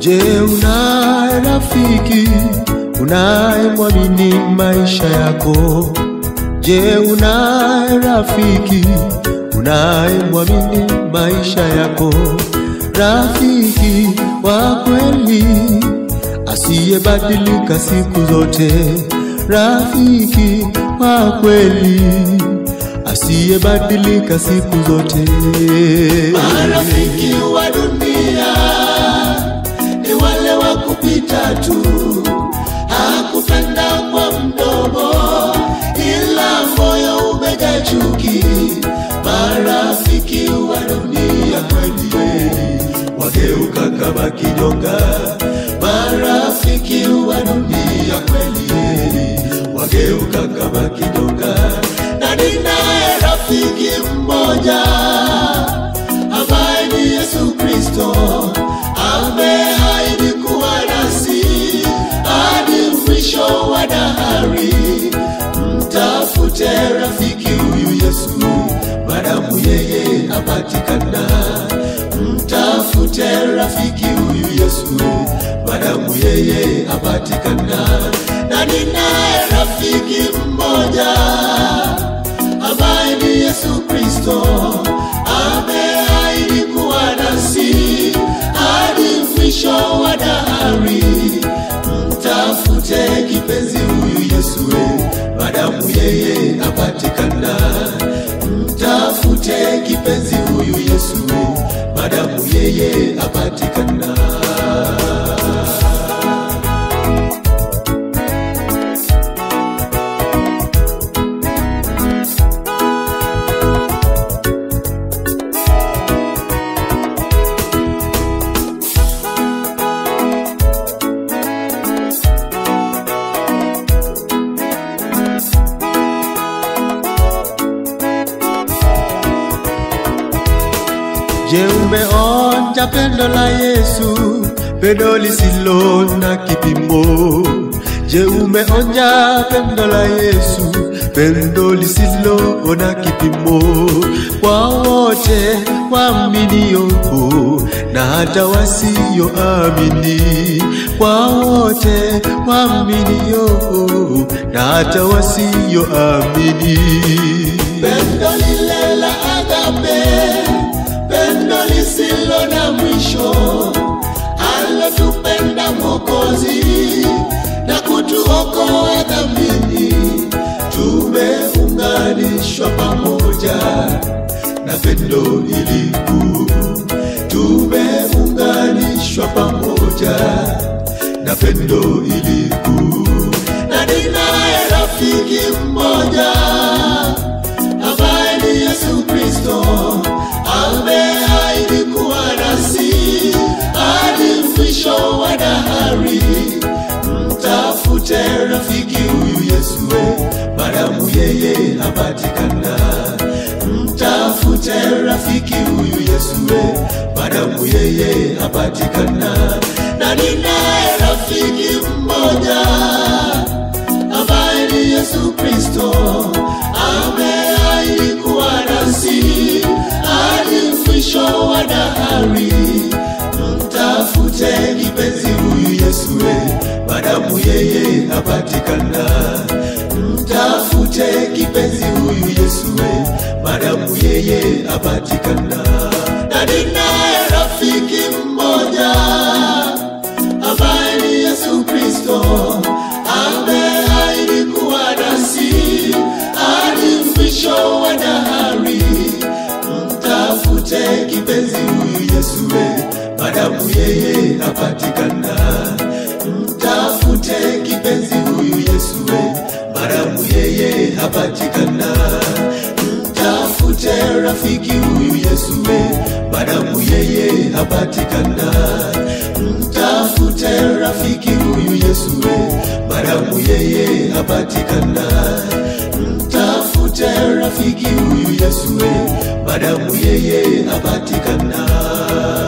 Je, unaye rafiki unayemwamini maisha yako? Je, unaye rafiki unayemwamini maisha yako? Rafiki wa kweli asiyebadilika siku zote, rafiki wa kweli asiyebadilika siku zote. Marafiki wa dunia ni wale wa kupita tu, hakupenda kwa mdomo, ila moyo umejaa chuki. Marafiki wa dunia kweli wageuka kama kinyonga. Marafiki wa dunia kweli wageuka kama kinyonga, na ninaye rafiki mmoja ambaye ni Yesu Kristo ameahidi kuwa nasi hadi mwisho wa dahari. Mtafute rafiki huyu Yesu, madamu yeye apatikana. Mtafute rafiki huyu Yesu, madamu yeye apatikana. Na ninaye rafiki mmoja ambaye ni Yesu Kristo ameahidi kuwa nasi hadi mwisho wa dahari. Mtafute kipenzi huyu Yesu, madamu yeye apatikana. Mtafute kipenzi huyu Yesu, madamu yeye apatikana. Je, umeonja pendo la Yesu, pendo lisilo na kipimo? Je, umeonja pendo la Yesu, pendo lisilo na kipimo? Kwa wote waaminio na hata wasioamini, kwa wote waaminio na hata wasioamini. Pendo lile la agape, pendo lisilo na mwisho, alotupenda Mwokozi na kutuokoa dhambini. Tumeunganishwa pamoja na pendo hili kuu, tumeunganishwa pamoja na pendo hili kuu, na ninaye rafiki mmoja ambaye ni Yesu Kristo ameahidi kuwa nasi hadi mwisho wa dahari. Mtafute rafiki huyu Yesu, madamu yeye apatikana. Mtafute rafiki huyu Yesu, madamu yeye apatikana. Na ninaye rafiki mmoja ambaye ni Yesu Kristo ameahidi kuwa nasi hadi mwisho wa dahari. Mtafute kipenzi huyu Yesu, madamu yeye apatikana. Mtafute kipenzi huyu Yesu, madamu yeye apatikana. Na ninaye rafiki mmoja ambaye ni Yesu Kristo ameahidi kuwa nasi hadi mwisho wa dahari. Mtafute kipenzi huyu Yesu, madamu yeye apatikana. Mtafute kipenzi huyu Yesu, madamu yeye apatikana. Mtafute rafiki huyu Yesu, madamu yeye apatikana. Mtafute rafiki huyu Yesu, madamu yeye apatikana. Mtafute rafiki huyu Yesu, madamu yeye apatikana.